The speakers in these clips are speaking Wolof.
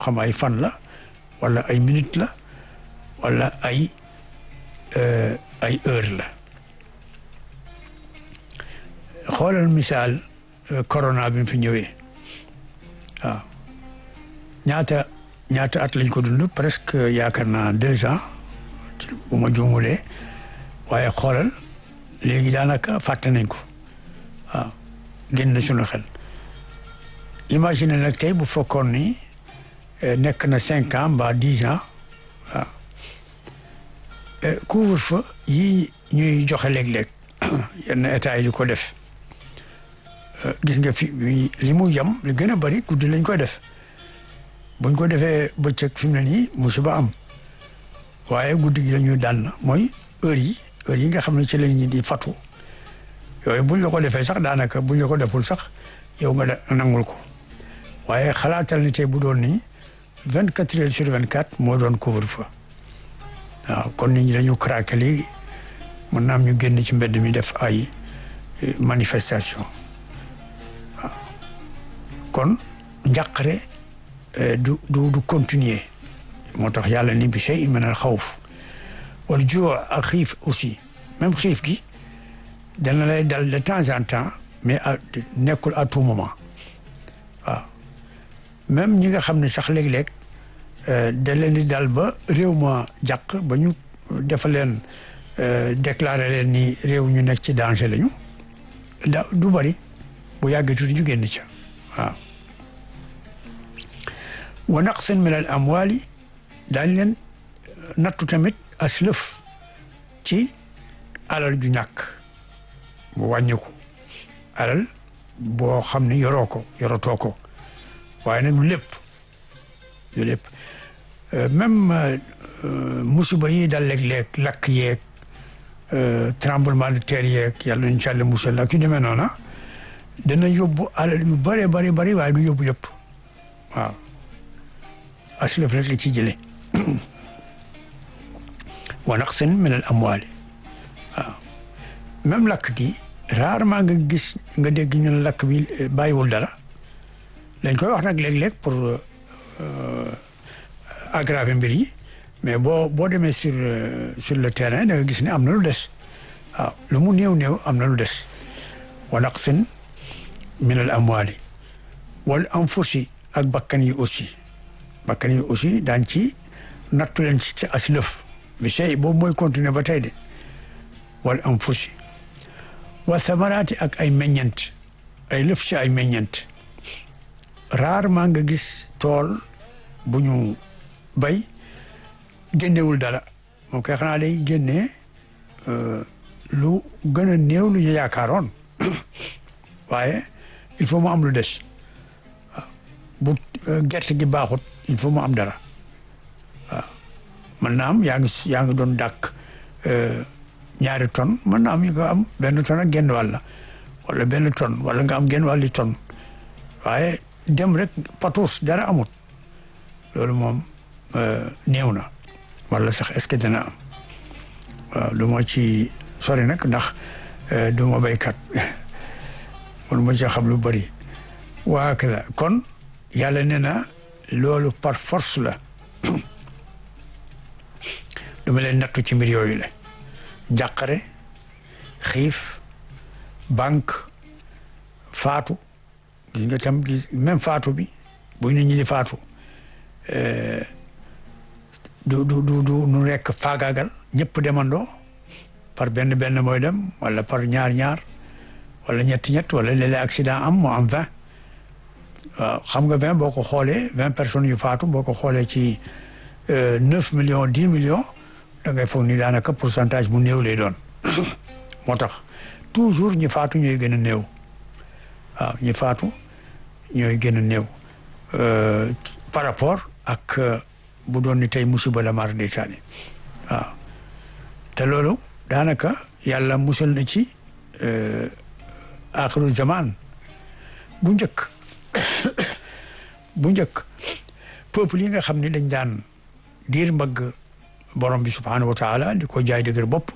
xam ay fan la wala ay minute la wala ay ay heure la xoolal misaal corona bi mu fi ñëwee waaw ñaata ñaata at lañ ko dund presque yaakaar naa deux ans bu ma juumulee waaye xoolal léegi daanaka fàtte nañ ko waaw génn na suñu xel imagine nag tey bu fekkoon ni nekk na cinq ans mbaa dix ans waaw couvre-feu yii ñuy joxe léeg-léeg yenn état yi di ko def gis nga fi li mu yem li gën a bari guddi lañ koy def buñ ko defee bëccëg fi mu ne nii musiba am waaye guddi gi la ñuy daan mooy heure yi heure yi nga xam ne ci la ñuy di fatu yooyu buñ la ko defee sax daanaka buñ la ko deful sax yow nga nangul ko waaye xalaatal ni tey bu doon nii vingt quatre heures sur vingt quatre moo doon couvre-feu waaw kon nit ñi dañu craqué léegi mën naa am ñu génn ci mbedd mi def ay manifestation waaw kon njàqare du du du continuer moo tax yàlla ni bi shay min al xawf wala juu ak xiif aussi même xiif gi dana lay dal de temps en temps mais nekkul à tout moment waaw même ñi nga xam ne sax léeg-léeg da leen di dal ba réew ma jàq ba ñu defa leen déclaré leen ni réew ñu nekk ci danger lañu da du bari bu yàggee tuuti ñu génn ca waaw wa naqsin min al amwali daañ leen nattu tamit aslëf ci alal ju ñàkk mu wàññiku alal boo xam ne yoroo ko yorotoo ko waaye nag lépp du lépp même musiba yi dal léeg-léeg lakk yeeg tremblement de terre yeeg yàlla nañu ci Yàlla musal ak yu demee noona dana yóbbu alal yu bëree bëri bëri waaye du yóbbu yëpp waaw aslëf rek la ci jële wa naqsin min al amwaali waaw même lakk gi rarement nga gis nga dégg ñu ne lakk bi bàyyiwul dara dañ koy wax nag léeg-léeg pour aggraver mbir yi mais boo boo demee sur sur le terrain da nga gis ne am na lu des waaw lu mu néew néew am na lu des wa naqsin min al amwaali wal anfusi ak bakkan yi aussi bakkan yi aussi daañ ci nattu leen ci as lëf bi sey boobu mooy continuer ba tey de wal anfusi wa samaraati ak ay meññent ay lëf ci ay meññent rarement nga gis tool bu ñu bay génnewul dara moo koy xanaa day génnee lu gën a néew lu ñu yaakaaroon waaye il faut mu am lu des waaw bu gerte gi baaxut il faut mu am dara waaw mën naa am yaa ngi yaa ngi doon dàkk ñaari tonne mën naa am yi nga am benn tonne ak genn wàll wala benn tonne wala nga am genn wàlli tonne waaye dem rek patos dara amut loolu moom néew na wala sax est-ce que dana am waaw du ma ci sori nag ndax du ma béykat mënu ma ci xam lu bëri waa la kon yàlla nee na loolu par force la duma leen nattu ci mbir yooyu la njàqare xiif banque faatu gis nga tam gis même faatu bi bu nit ñi di faatu du du du du nu rekk faagaagal ñëpp demandoo par benn benn mooy dem wala par ñaar ñaar wala ñetti ñett wala léeg-léeg accident am moo am vingt waaw xam nga vingt boo ko xoolee vingt personnes yu faatu boo ko xoolee ci neuf millions dix millions da ngay foog ni daanaka pourcentage bu néew lay doon moo tax toujours ñi faatu ñooy gën a néew waaw ñi faatu ñooy gën a néew par rapport ak bu doon ni tey musiba la mar ndeysaan waaw te loolu daanaka yàlla musal na ci axiru zaman bu njëkk bu njëkk peuple yi nga xam ne dañ daan diir mbagg borom bi subhanahu wa taala di ko jaay dëgër bopp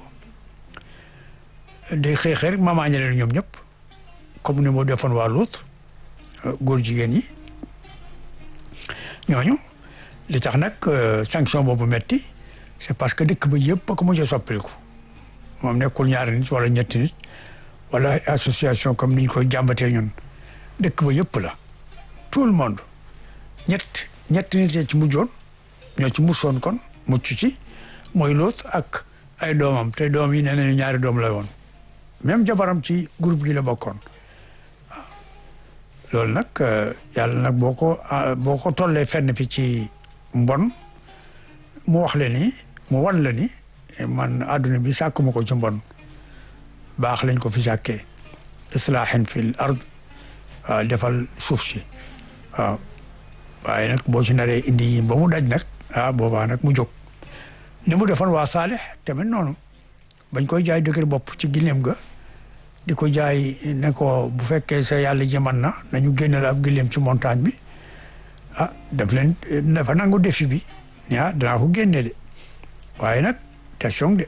day xëy xëy rek mamaañe leen ñoom ñëpp comme ni moo defoon waa Luut góor jigéen yi ñooñu li tax nag sanction boobu metti c'est parce que dëkk ba yëpp a ko mujj a soppaliku moom nekkul ñaari nit wala ñetti nit wala ay association comme ni ñu koy jàmbatee ñun dëkk ba yëpp la tout le monde ñett ñetti nit ci mujjoon ñoo ci musoon kon mucc ci mooy Lóot ak ay doomam te doom yi nee nañu ñaari doom la woon même jabaram ci groupe gi la bokkoon waaw loolu nag yàlla nag boo ko boo ko tollee fenn fi ci mbon mu wax le ni mu wan la ni man àdduna bi sàkkuma ko ci mbon baax lañ ko fi sàkkee islaahin fil ard waaw defal suuf si waaw waaye nag boo ci naree indi yi ba mu daj nag ah boobaa nag mu jóg ni mu defoon waa Saalix tamit noonu bañ koy jaay dëgër bopp ci gileem ga di ko jaay ne ko bu fekkee sa yàlla ji man na nañu génne la ab gileem ci montagne bi ah daf leen dafa nangu défi bi ni ah danaa ko génne de waaye nag attention de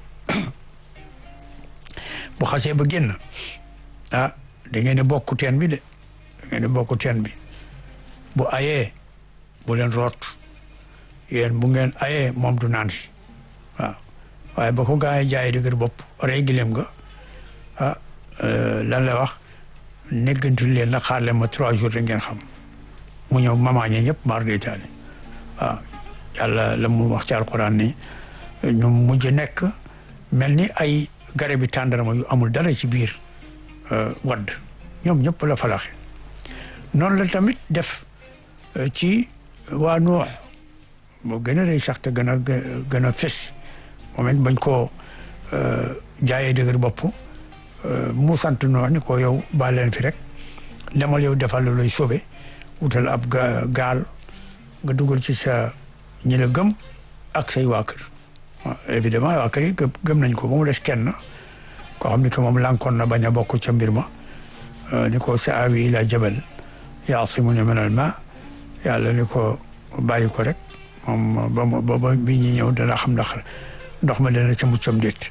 bu xasee ba génn ah da ngeen di bokk teen bi de da ngeen di bokk teen bi bu ayee bu leen root yéen bu ngeen ayee moom du naan si waaw waaye ba ko gaa yi jaay dëgër bopp rey gileem nga ah lan la wax néggantul leen nag xaar leen ma trois jours da ngeen xam mu ñëw mamaañe ñëpp maar day taali waaw yàlla la mu wax ci alquran ni ñu mujj nekk mel ni ay garabi tàndarma yu amul dara ci biir wadd ñoom ñëpp la falaxe noonu la tamit def ci waa Nuux moo gën a rëy sax te gën a gën a fés moom it bañ koo jaayee dëgër bopp mu sant Nuux ni ko yow baal leen fi rek demal yow defal la lay sobe wutal ab gaal nga dugal ci sa ñi la gëm ak say waa kër évidemment waa kër yi gëm nañ ko ba mu des kenn koo xam ni que moom lànkoon na bañ a bokk ca mbir ma ni ko sa awi ila jabal yaasimuni min al ma yàlla ni ko bàyyi ko rek moom ba ba ba bi ñuy ñëw dana xam ndax ndox ma dana ca muccam déet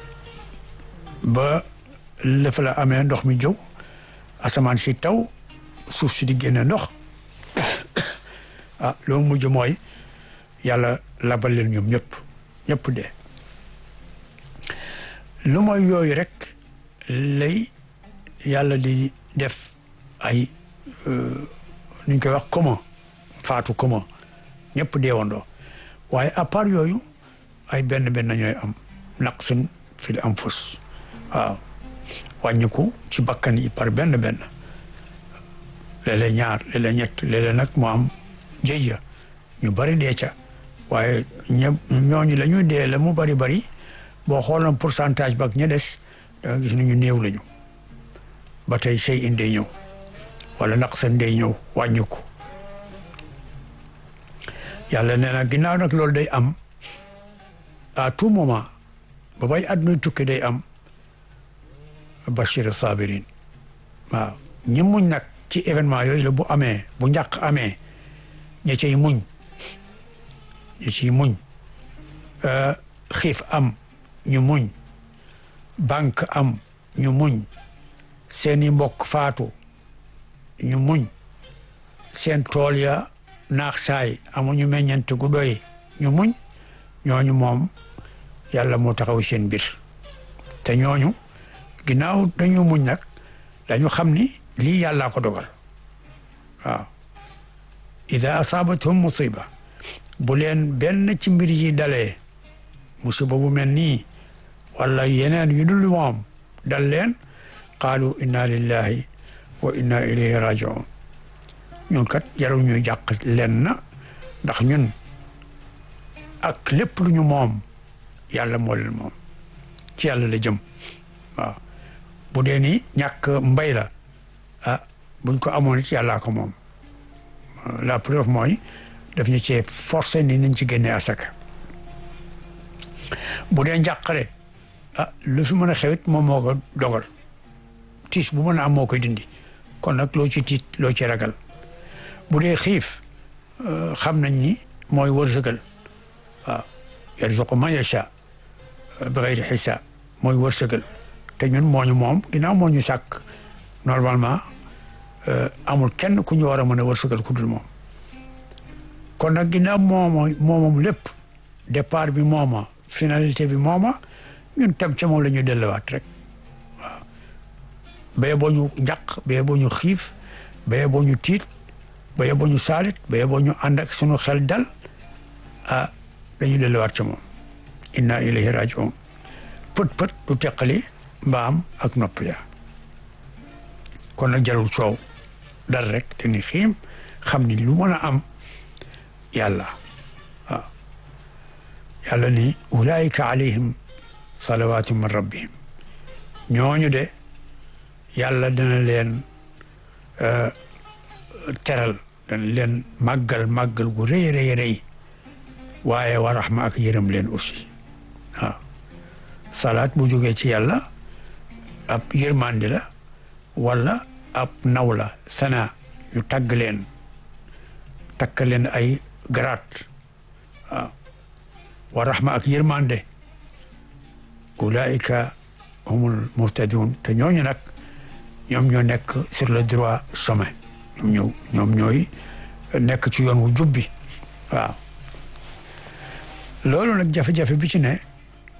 ba lëfa la amee ndox mi jóg asamaan si taw suuf si di génne ndox ah loolu mujj mooy yàlla labal leen ñoom ñëpp ñëpp dee lu mooy yooyu rek lay yàlla di def ay nu ñu koy wax commun faatu commun ñëpp deewandoo waaye à part yooyu ay benn benn ñooy am naqsin fil anfus waaw wàññiku ci bakkan yi par benn benn léeg-léeg ñaar léeg-léeg ñett léeg-léeg nag mu am jëyya ñu bari dee ca waaye ñë ñooñu la ñuy dee la mu bari bari boo xooloon pourcentage ba ak ña des da nga gis ni ñu néew lañu ba tey sey in day ñëw wala naqsan day ñëw wàññiku yàlla nee na ginnaaw nag loolu day am à tout moment ba bay àdduna tukki day am bashir sabirin waaw ñi muñ nag ci événement yooyu la bu amee bu njàq amee ña cay muñ ña ciy muñ xiif am ñu muñ banque am ñu muñ seeni mbokk faatu ñu muñ seen tool ya naax saay amuñu meññante gu doy ñu muñ ñooñu moom yàlla moo taxaw seen mbir te ñooñu ginnaaw dañu muñ nag dañu xam ni lii yàllaa ko dogal waaw ida asaabathum musiba bu leen benn ci mbir yi dalee musiba bu mel nii wala yeneen yu dul moom dal leen qaalu inna lillahi wa inna ilayhi rajiun ñun kat jarul ñuy jàq leen na ndax ñun ak lépp lu ñu moom yàlla moo leen moom ci yàlla la jëm waaw bu dee ni ñàkk mbay la ah buñ ko amoon it yàllaa ko moom la preuve mooy daf ñu cee forcé ni nañ ci génnee asaka bu dee njàqare ah lu fi mën a xewit moom moo ko dogal tiis bu mën a am moo koy dindi kon nag loo ci tiit loo ci ragal bu dee xiif xam nañ ni mooy wërsëgal waaw yarzuqu man yasha bi xayri xisaab mooy wërsëgal te ñun moo ñu moom ginnaaw moo ñu sàkk normalement amul kenn ku ñu war a mën a wërsëgal ku dul moom kon nag ginnaaw mooma moomam lépp départ bi mooma finalité bi mooma ñun tam ca moom la ñu delluwaat rek waaw baye boo ñu njaq baye boo ñu xiif baye boo ñu tiit baye boo ñu saalit baye boo ñu ànd ak sunu xel dal ah dañu delluwaat ca moom inna ilayhi rajiun pët pët du teqali mbaam ak nopp ya kon nag jarul coow dal rek te ni xiim xam ni lu mën a am yàlla waaw yàlla ni ulaayika alayhim salawaatu min rabbihim ñooñu de yàlla dana leen teral dana leen màggal màggal gu rëy rëy rëy waaye wa rahma ak yërëm leen aussi waaw salaat bu jógee ci yàlla ab yërmandi la wala ab naw la sana ñu tagg leen takk leen ay garaat waaw wa rahma ak yërmande ulaika humul muhtadun te ñooñu nag ñoom ñoo nekk sur le droit chemin ñoom ñëw ñoom ñooy nekk ci yoon wu jubbi waaw loolu nag jafe-jafe bi ci ne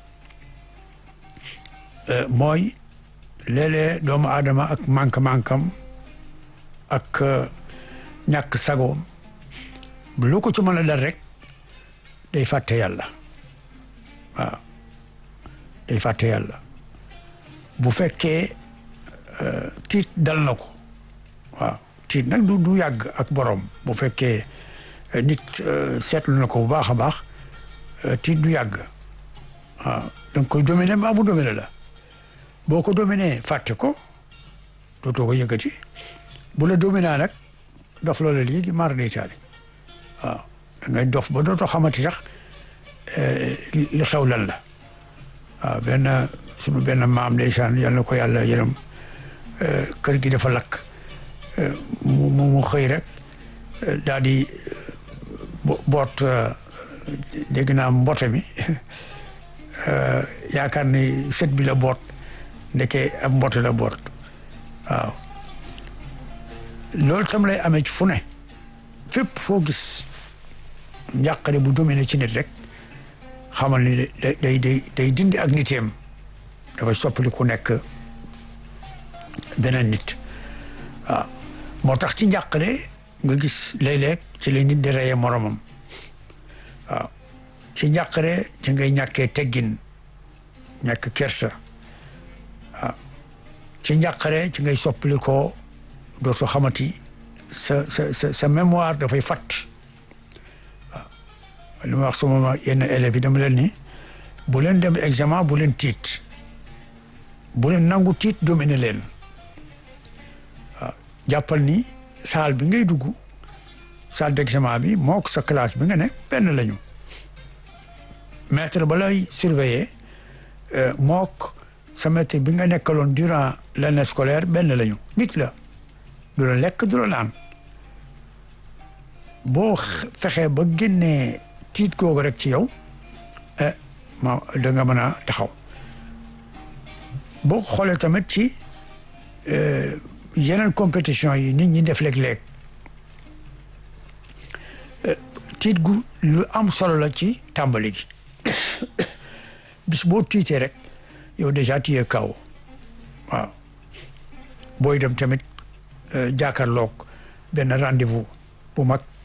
mooy léeg-léeg doomu aadama ak manque-manquam ak ñàkk sagoom lu ko ci mën a dal rek day fàtte yàlla waaw day fàtte yàlla bu fekkee tiit dal na ko waaw tiit nag du du yàgg ak borom bu fekkee nit seetlu na ko bu baax a baax tiit du yàgg waaw da nga koy dominer mbaa mu dominer la boo ko dominer fàtte ko dootoo ko yëkkati bu la dominer nag dof loola léegi mar day taali waaw da ngay dof ba dootoo xamati sax li xew lan la waaw benn sunu benn maam ndeysaan yal na ko yàlla yërëm kër gi dafa lakk mu mu xëy rek daal di boot dégg naa mbote mi yaakaar ni sët bi la boot ndeke ab mbote la boot waaw loolu tam lay amee ci fu ne fépp foo gis njàqare bu dominé ci nit rek xamal ni day day day day dindi ak niteem dafay soppali ku nekk beneen nit waaw moo tax ci njàqare nga gis léeg-léeg ci la nit di reye moromam waaw ci njàqare ci ngay ñàkkee teggin ñàkk kersa waaw ci njàqare ci ngay soppali ko dootoo xamati sa sa sa sa mémoire dafay fatt waaw li ma wax sama yenn élèves yi dama leen ni bu leen dem examen bu leen tiit bu leen nangu tiit domine leen waaw jàppal ni salle bi ngay dugg salle d'examen bi mook sa classe bi nga ne benn lañu maître ba lay surveiller mook sa maître bi nga nekkaloon durant l'année scolaire benn lañu nit la du la lekk du la naan boo fexee ba génnee tiit googu rek ci yow eh ma da nga mën a taxaw boo xoolee tamit ci yeneen compétition yi nit ñi def léeg-léeg tiit gu lu am solo la ci tàmbali gi bis boo tiitee rek yow déjà tiyee kaw waaw booy dem tamit jàkkaarloog benn rendez-vous bu mag